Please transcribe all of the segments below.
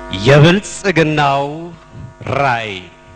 የብልጽግናው ራዕይ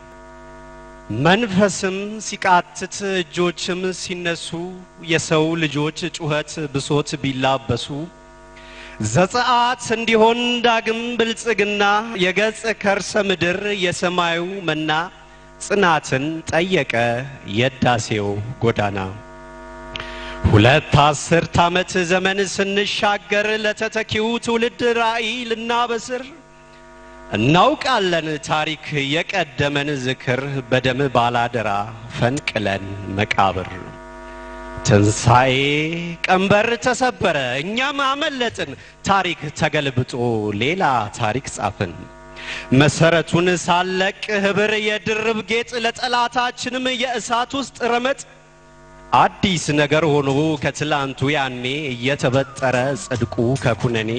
መንፈስም ሲቃትት እጆችም ሲነሱ የሰው ልጆች ጩኸት ብሶት ቢላበሱ ዘጸአት እንዲሆን ዳግም ብልጽግና የገጽ ከርሰ ምድር የሰማዩ መና ጽናትን ጠየቀ የዳሴው ጎዳና። ሁለት አስርት ዓመት ዘመን ስንሻገር ለተተኪው ትውልድ ራዕይ ልናበስር እናውቃለን ታሪክ የቀደመን ዝክር በደም ባላደራ ፈንቅለን መቃብር። ትንሣኤ ቀንበር ተሰበረ፣ እኛም አመለጥን። ታሪክ ተገልብጦ ሌላ ታሪክ ጻፍን። መሰረቱን ሳለቅ ህብር የድርብ ጌጥ ለጠላታችንም የእሳት ውስጥ ረመጥ አዲስ ነገር ሆኖ ከትላንቱ ያኔ እየተበጠረ ጽድቁ ከኩነኔ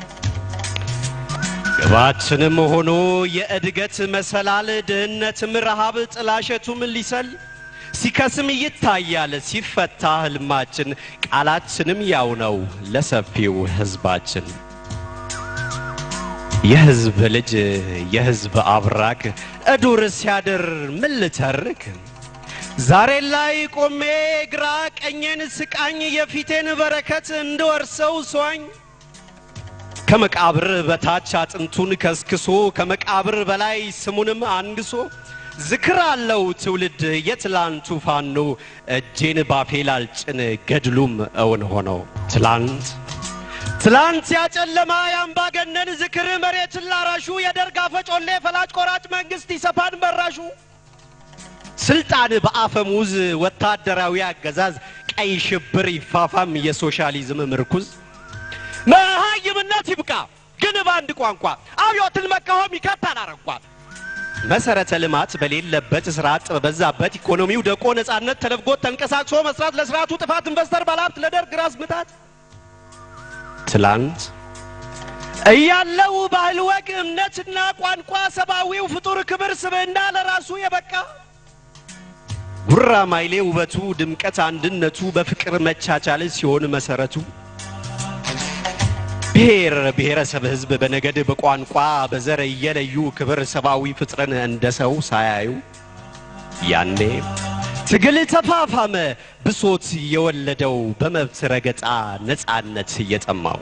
ግባችንም ሆኖ የእድገት መሰላል ድህነትም ረሃብ ጥላሸቱም ሊሰል ሲከስም ይታያል ሲፈታ ህልማችን ቃላችንም ያው ነው ለሰፊው ህዝባችን። የህዝብ ልጅ የህዝብ አብራክ እዱር ሲያድር ምን ልተርክ? ዛሬ ላይ ቆሜ ግራ ቀኜን ስቃኝ የፊቴን በረከት እንድወርሰው ሷኝ ከመቃብር በታች አጥንቱን ከስክሶ ከመቃብር በላይ ስሙንም አንግሶ ዝክር አለው ትውልድ የትላንቱ ፋኖ እጄን ባፌ ላልጭን ገድሉም እውን ሆነው ትላንት ትላንት ያጨለማ የአምባገነን ዝክር መሬትን ላራሹ የደርግ አፈጮሌ ፈላጭ ቆራጭ መንግስት ይሰፋን መራሹ ስልጣን በአፈሙዝ ወታደራዊ አገዛዝ ቀይ ሽብር ይፋፋም የሶሻሊዝም ምርኩዝ መሃይምነት ይብቃ ግን በአንድ ቋንቋ አብዮትን መቃወም ይከታል አረንቋ መሰረተ ልማት በሌለበት ስራ አጥ በበዛበት ኢኮኖሚው ደቆ ነጻነት ተነፍጎት ተንቀሳቅሶ መስራት ለስርዓቱ ጥፋት ኢንቨስተር ባለሀብት ለደርግ ራስ ምታት ትላንት እያለው ባህል ወግ እምነትና ቋንቋ ሰብአዊው ፍጡር ክብር ስብዕና ለራሱ የበቃ ጉራ ማይሌ ውበቱ ድምቀት አንድነቱ በፍቅር መቻቻል ሲሆን መሰረቱ ብሔር ብሔረሰብ ህዝብ በነገድ በቋንቋ በዘር እየለዩ ክብር ሰብአዊ ፍጥረን እንደ ሰው ሳያዩ ያኔ ትግል ተፋፋመ ብሶት የወለደው በመብት ረገጣ ነፃነት እየጠማው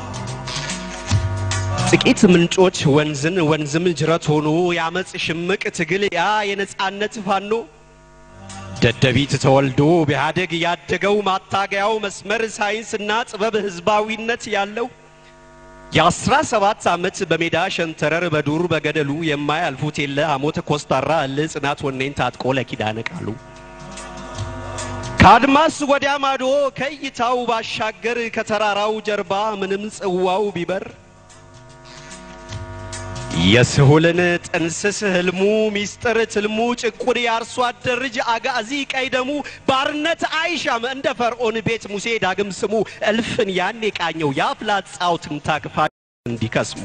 ጥቂት ምንጮች ወንዝን ወንዝም ጅረት ሆኖ ያመፅ ሽምቅ ትግል ያ የነፃነት ፋኖ ደደቢት ተወልዶ ቢያደግ ያደገው ማታገያው መስመር ሳይንስና ጥበብ ህዝባዊነት ያለው የአስራ ሰባት ዓመት በሜዳ ሸንተረር በዱር በገደሉ የማያልፉት የለ አሞተ ኮስታራ እል ጽናት ወኔን ታጥቆ ለኪዳነ ቃሉ ከአድማስ ወዲያ ማዶ ከእይታው ባሻገር ከተራራው ጀርባ ምንም ጽዋው ቢበር የስሁልን ጥንስስ ህልሙ ሚስጥር ትልሙ ጭቁን የአርሶ አደር ልጅ አጋዚ ቀይ ደሙ ባርነት አይሻም እንደ ፈርዖን ቤት ሙሴ ዳግም ስሙ እልፍን ያኔ ቃኘው የአፍላጻው ትንታክፋ እንዲከስሙ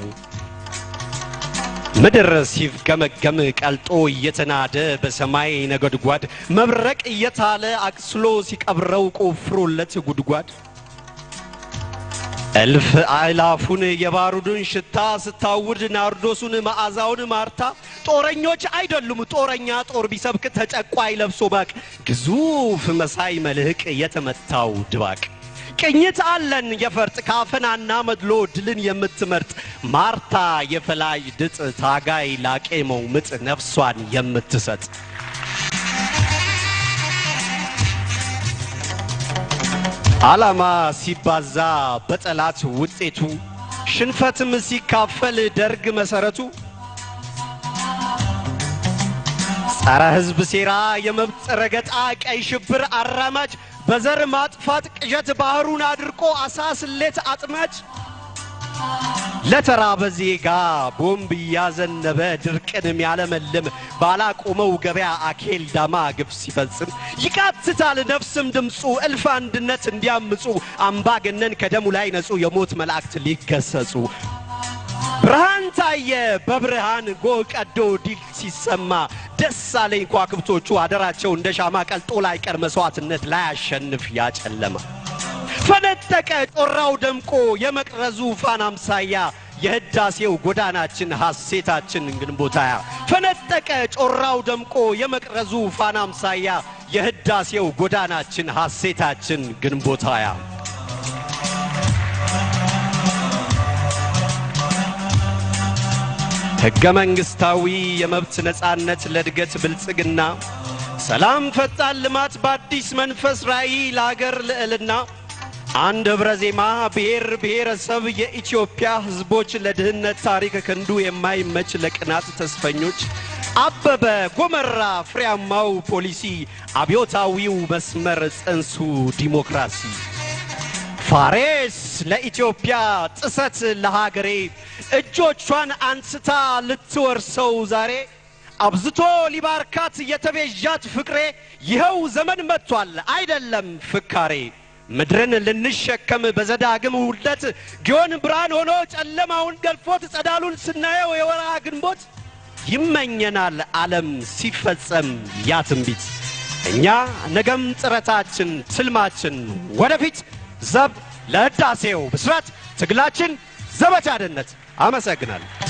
ምድር ሲፍገመገም ቀልጦ እየተናደ በሰማይ ነጎድጓድ መብረቅ እየታለ አቅስሎ ሲቀብረው ቆፍሮለት ጉድጓድ እልፍ አእላፉን የባሩድን ሽታ ስታውድ ናርዶሱን መዓዛውን ማርታ ጦረኞች አይደሉም ጦረኛ ጦር ቢሰብክ ተጨቋይ ለብሶ ባቅ ግዙፍ መሳይ መልህቅ የተመታው ድባቅ ቅኝት አለን የፈርጥ ካፈናና መድሎ ድልን የምትመርጥ ማርታ የፈላጅ ድጥ ታጋይ ላቄመው ምጥ ነፍሷን የምትሰጥ ዓላማ ሲባዛ በጠላት ውጤቱ ሽንፈትም ሲካፈል ደርግ መሰረቱ ጸረ ሕዝብ ሴራ የመብት ረገጣ ቀይ ሽብር አራማጅ በዘር ማጥፋት ቅዠት ባህሩን አድርቆ አሳ ስሌት አጥማጅ ለተራበ ዜጋ ቦምብ እያዘነበ ድርቅን የሚያለመልም ባላቆመው ገበያ አኬል ዳማ ግፍ ሲፈጽም ይቃትታል ነፍስም ድምፁ እልፍ አንድነት እንዲያምፁ አምባገነን ከደሙ ላይ ነጹ የሞት መላእክት ሊገሰጹ ብርሃን ታየ በብርሃን ጎህ ቀዶ ዲል ሲሰማ ደስ አለኝ ከዋክብቶቹ አደራቸው እንደ ሻማ ቀልጦ ላይ ቀር መስዋዕትነት ላይ አሸንፍ ያጨለማ ፈነጠቀ ጮራው ደምቆ የመቅረዙ ፋና አምሳያ የህዳሴው ጎዳናችን ሐሴታችን ግንቦት ሃያ ፈነጠቀ ጮራው ደምቆ የመቅረዙ ፋና አምሳያ የህዳሴው ጎዳናችን ሐሴታችን ግንቦት ሃያ ሕገ መንግሥታዊ የመብት ነፃነት ለእድገት ብልጽግና ሰላም ፈጣን ልማት በአዲስ መንፈስ ራዕይ ለአገር ልዕልና አንድ ኅብረ ዜማ ብሔር ብሔረሰብ የኢትዮጵያ ሕዝቦች ለድህነት ታሪክ ክንዱ የማይመች ለቅናት ተስፈኞች አበበ ጎመራ ፍሬያማው ፖሊሲ አብዮታዊው መስመር ጽንሱ ዲሞክራሲ ፋሬስ ለኢትዮጵያ ጥሰት ለሀገሬ እጆቿን አንስታ ልትወርሰው ዛሬ አብዝቶ ሊባርካት የተቤዣት ፍቅሬ ይኸው ዘመን መጥቷል አይደለም ፍካሬ ምድርን ልንሸከም በዘዳግም ውልደት ጊዮን ብርሃን ሆኖ ጨለማውን ገልፎት ጸዳሉን ስናየው የወርሃ ግንቦት ይመኘናል ዓለም ሲፈጸም ያ ትንቢት እኛ ነገም ጥረታችን ትልማችን ወደፊት ዘብ ለህዳሴው ብስራት ትግላችን ዘመቻ ደነት አመሰግናለሁ።